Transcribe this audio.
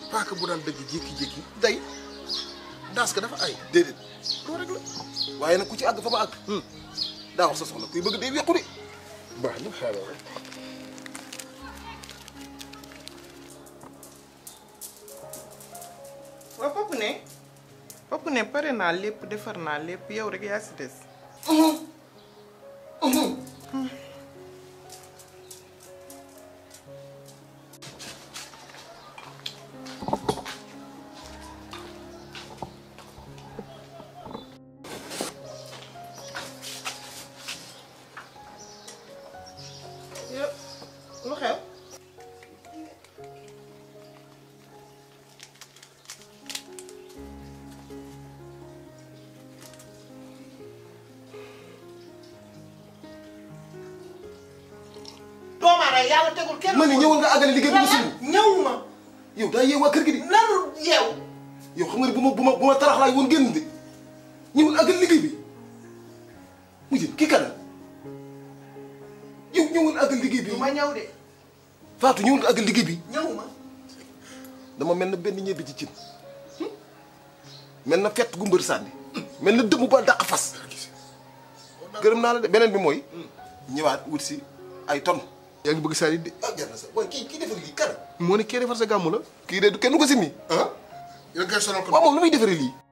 paaka bu daan dëgg jékki-jékki day daas ka dafa ay déedéet loolu rek la waaye nag ku ci àgg fa ma àgg daa wax sa soxla kuy bëgg day wequ de baax na xaaral rek waaw Pape ne Pape ne pare naa lépp defar naa lépp yow rek yaa si des. yow lu xew. doomaara yàlla tegul kenn. ma ne ñëwal nga àggale liggéey bi lan suñu ñëwuma. yow daa yeew waa kër gi di nanu yeew. yow xam nga ne bu ma bu ma bu ma tarax laay woon génn de ñëwal àggale liggéey bi mu jëm kii kan la yow ñëwal àggale liggéey bi du ma ñëw de Fatou ñëwal nga àggale liggéey bi ñëwuma. dama mel na benn ñebe ci cin mel na fett gu mbër sànni mel na dëmm ba dàq fas gërëm naa la de beneen bi mooy ñëwaat wut si ay tonnes yaa ngi bëgg saa yi de ah jar na sax waaye kii kii defar lii kan moo ne kee defar sa gàmmu la kii de du kenn du ko simmi ah yow kay sonal ko waaw moom lu muy defaree lii